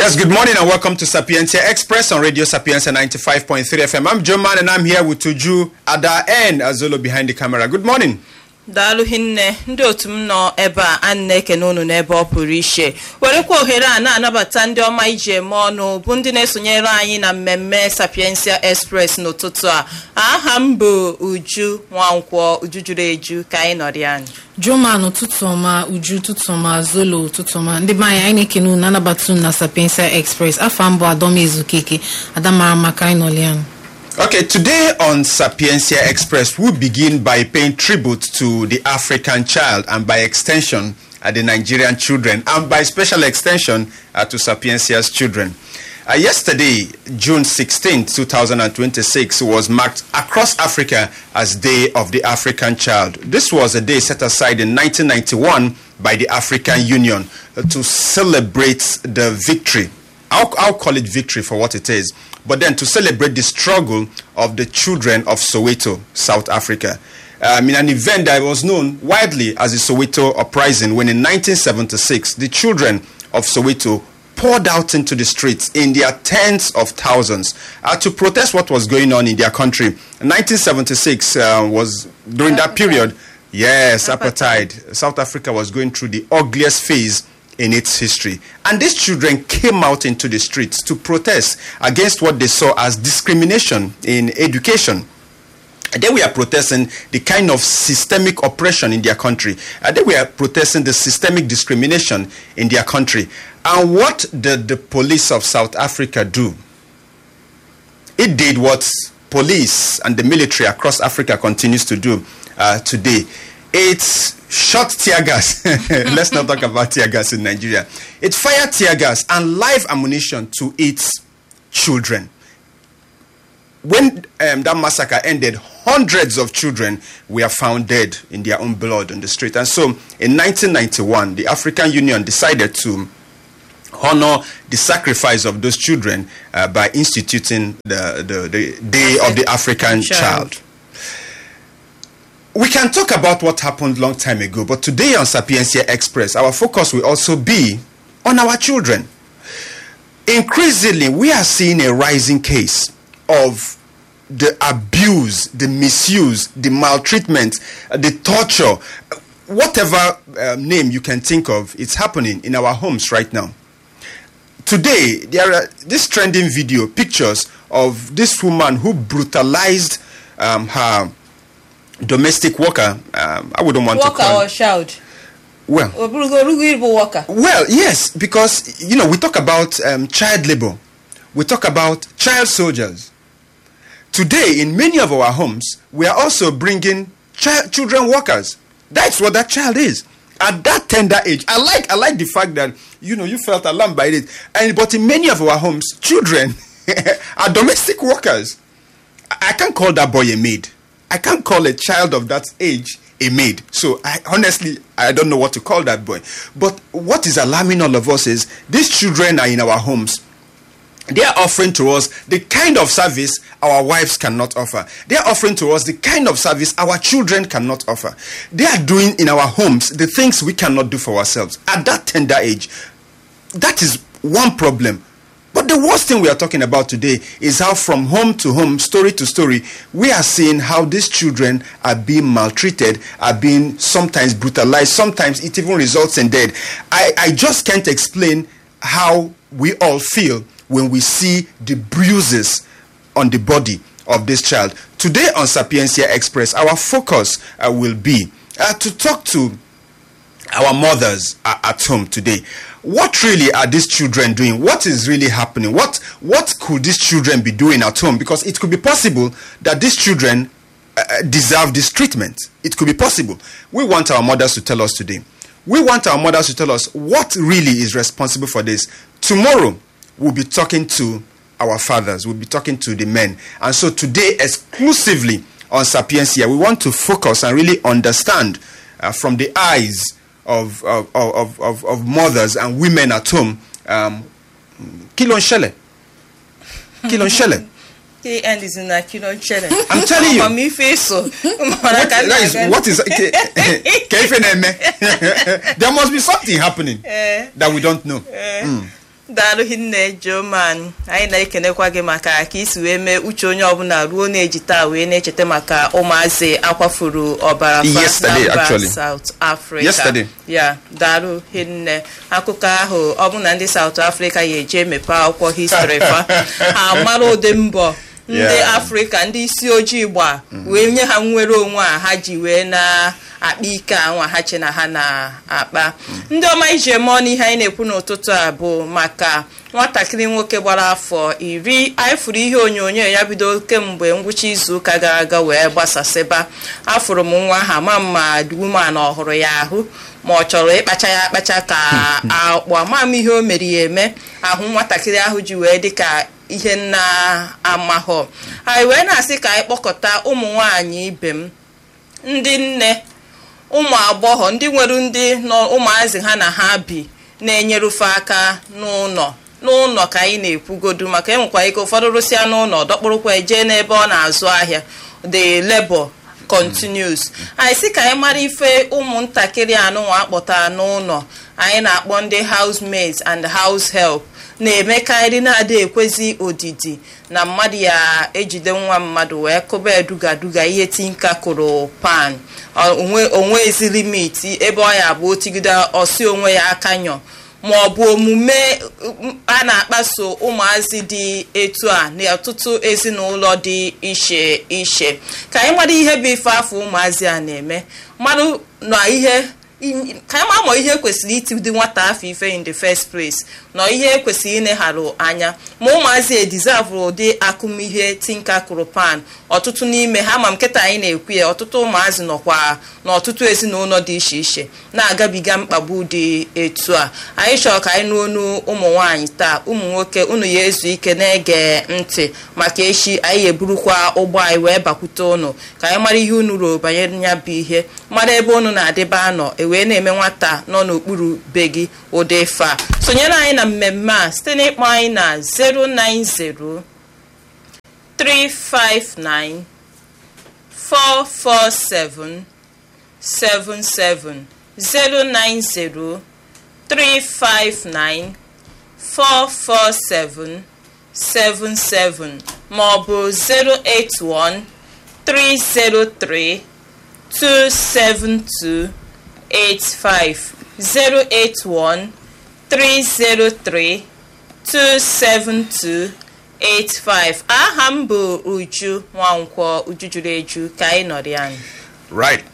Yes, good morning and welcome to Sapientia Express on Radio Sapientia 95.3 FM. I'm Joe Man and I'm here with Tuju Ada and Azolo behind the camera. Good morning. daalụ hinne ndị otu m nọ ebe a a na-ekene unu n'ebe ọ pụrụ iche werekwa ohere a na-anabata ndị ọma iji eme ọnụ bụ ndị na-esonyere anyị na mmemme sapiensia express n'ụtụtụ a aha m bụ uju nwankwọ uju juru eju ka anyị nọrị anyị Juman ụtụtụ ọma uju ụtụtụ ọma zolo ụtụtụ ọma ndị be anyị anyị na-ekene unu anabata unu na sapiensia express afọ mbụ adọm ezukike adamara maka anyị nọlianụ Okay, today on Sapiencia Express, we begin by paying tribute to the African child and by extension, uh, the Nigerian children, and by special extension, uh, to Sapiencia's children. Uh, yesterday, June 16, 2026, was marked across Africa as Day of the African Child. This was a day set aside in 1991 by the African Union uh, to celebrate the victory I'll, I'll call it victory for what it is, but then to celebrate the struggle of the children of Soweto, South Africa. Um, in an event that was known widely as the Soweto Uprising, when in 1976 the children of Soweto poured out into the streets in their tens of thousands uh, to protest what was going on in their country. 1976 uh, was during that period, yes, apartheid. South Africa was going through the ugliest phase in its history. And these children came out into the streets to protest against what they saw as discrimination in education. And then we are protesting the kind of systemic oppression in their country. And then we are protesting the systemic discrimination in their country. And what did the police of South Africa do? It did what police and the military across Africa continues to do uh, today. It's shot tear gas. Let's not talk about tear gas in Nigeria. It fired tear gas and live ammunition to its children. When um, that massacre ended, hundreds of children were found dead in their own blood on the street. And so in 1991, the African Union decided to honor the sacrifice of those children uh, by instituting the, the, the Day of the African Child. Child we can talk about what happened long time ago, but today on Sapiencia Express, our focus will also be on our children. Increasingly, we are seeing a rising case of the abuse, the misuse, the maltreatment, uh, the torture, whatever uh, name you can think of, it's happening in our homes right now. Today, there are this trending video, pictures of this woman who brutalized um, her domestic worker. Um, I wouldn't want to worker call. or child Well, oburugorugo ịbụ worker well, yes, because you know we talk about um, child labor, we talk about child soldiers. Today, in many of our homes, we are also bringing chi- children workers. That's what that child is at that tender age. I like I like the fact that you know you felt alarmed by it, and but in many of our homes, children are domestic workers. I I can't call that boy a maid. I can't call a child of that age a maid. So I honestly I don't know what to call that boy. But what is alarming all of us is these children are in our homes. They are offering to us the kind of service our wives cannot offer. They are offering to us the kind of service our children cannot offer. They are doing in our homes the things we cannot do for ourselves at that tender age. That is one problem. But the worst thing we are talking about today is how, from home to home, story to story, we are seeing how these children are being maltreated, are being sometimes brutalized, sometimes it even results in death. I, I just can't explain how we all feel when we see the bruises on the body of this child. Today on Sapiencia Express, our focus uh, will be uh, to talk to our mothers are at home today what really are these children doing what is really happening what what could these children be doing at home because it could be possible that these children uh, deserve this treatment it could be possible we want our mothers to tell us today we want our mothers to tell us what really is responsible for this tomorrow we'll be talking to our fathers we'll be talking to the men and so today exclusively on sapiencia we want to focus and really understand uh, from the eyes of, of, of, of, of mothers and women at home um, kí ló ń ṣẹlẹ̀ kí ló ń ṣẹlẹ̀ K end is na kilo nchere I'm telling you. amamife so what, that is, what is ke- ke ife na-eme? there must be something happening Eh. that we don't know Eh, daalụ hinne joman anyị na-ekenekwa gị maka ka isi wee mee uche onye ọbụla ruo na-eji taa wee na-echeta maka ụmụazị akwafuru ọbara fa Yesterday, na mba actually. South Africa Yesterday. ya daalụ hinne akụkọ ahụ ọ bụ na ndị South Africa ya eje emepe akwụkwọ histrị fa ha mara ụdị mbọ ndị Yeah. afrịka ndị isi ojii gba wee nye ha nnwere onwe a ha ji wee na-akpa ike anwa ha che na ha na-akpa ndị ọma iji eme ọnụ ihe anyị na-ekwu n'ụtụtụ a bụ maka nwatakịrị nwoke gbara afọ iri anyị fụrụ ihe onyonyo ya bido kemgbe ngwụcha izu ụka gara aga wee gbasasịba afụrụ m nwa ha ma mma woman ọhụrụ ya ahụ ma ọ chọrọ ịkpacha ya akpacha ka akpụ ama m ihe o mere ya eme ahụ nwatakịrị ahụ ji wee dị ka ihe na-amahọ anyị wee na-asị ka anyị kpọkọta ụmụ nwanyị ibe m ndị nne ụmụ agbọghọ ndị nwere ndị nọ ụmụazị ha na ha bi na-enyerufe aka n'ụlọ n'ụlọ ka anyị na-ekwugodu maka enwekwa ike ụfọdụ rụsịa n'ụlọ dọkpụrụkwa jee n'ebe ọ na-azụ ahịa the labor continues anyị sị ka anyị mara ife ụmụntakịrị anụnwa akpọtara n'ụlọ anyị na-akpọ ndị housemaids and house help na-emekarị na-ada ekwezi odidi na mmadụ ya ejide nwa mmadụ wee kụba edugaduga ihe tinka kụrụ pan onwe onwe ezi limiti ebe ọ ya bụ otigide ọsi onwe ya aka nyọ ma ọ bụ omume a na-akpaso ụmụazị dị etu a n'ọtụtụ ezinụlọ dị iche iche ka anyị mara ihe bụ ife afọ ụmụazị a na-eme mmadụ na ihe ka anyị ma ihe kwesịrị itidi nwata afọ ife in the first place nọ ihe kwesịrị ilegharụ anya ma ụmụazị edizavụrụ ụdị akụmihe tinka kụrụ pan ọtụtụ n'ime ha ma nkịta anyị na-ekwu ya ọtụtụ ụmụazị nọkwa n'ọtụtụ ezinụlọ dị iche iche na-agabiga mkpagbu dị etu a anyị chọrọ ka anyị n'onu ụmụ nwaanyị taa ụmụ nwoke unu ya ezu ike na-ege ntị maka echi anyị eburukwa ụgbọ anyị wee bakwute ụnụ ka anyị mara ihe unu ruo banyere ya bụ ihe mara ebe unu na-adịba anọ ewee na-eme nwata nọ n'okpuru be gị ụdị ife a sonyere anyị na mmemme a site n'ịkpọ anyị na 090 359 447 77 090 359 447 77 ma ọ bụ 081 303 272 85 081 303 272 85 aha m bụ uju nwankwọ uju juru eju ka anyị nọrọ anyị Right.